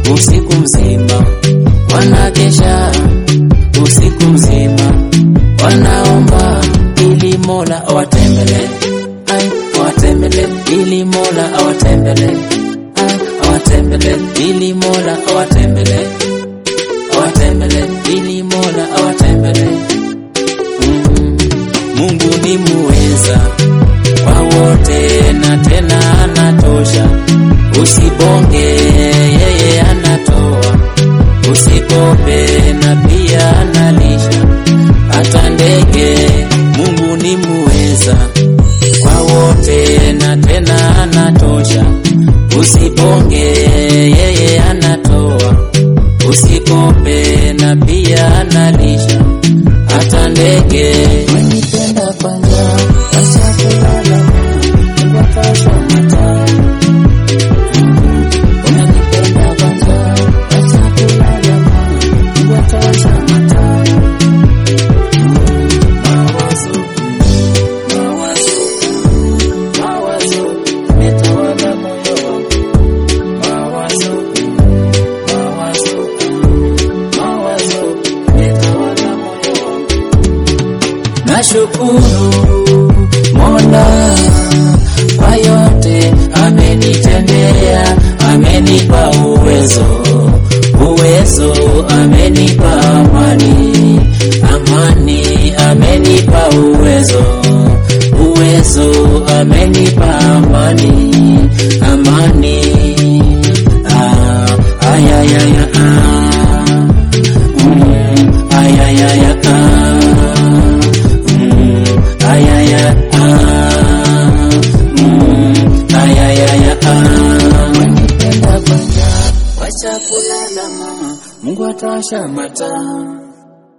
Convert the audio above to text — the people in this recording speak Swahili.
usiku mzima wanakesha usiku mzima wanaomba ili Mola awatembele, ai awatembele, ili Mola awatembele, ai awatembele, ili Mola awatembele, awatembele, ili Mola awatembele. Mm, Mungu ni muweza kwa wote na tena anatosha, usibonge, yeye anatoa, usikope na pia analisha hata ndege. Mungu ni muweza kwa wote na tena anatosha, usibonge, yeye anatoa, usikope na pia analisha hata ndege. Wanipenda kwanza, wacha kulala, wakasha mataa Unanipenda kwanza, wacha kulala, wakasha mataa Mawazo, mawazo, mawazo, umetawala moyo wangu. Mawazo, mawazo, mawazo, umetawala moyo wangu. Nashukuru Mola kwa yote amenitendea, amenipa uwezo, uwezo amenipa amani, amani amenipa uwezo, uwezo amenipa amani, amani ah, ayayaya ah, mm, ayayaya ah. Mm, ayaya, ah, mm, ayayaya, ah. Wanipenda kwanza, wacha kulala mama, Mungu atawasha mataa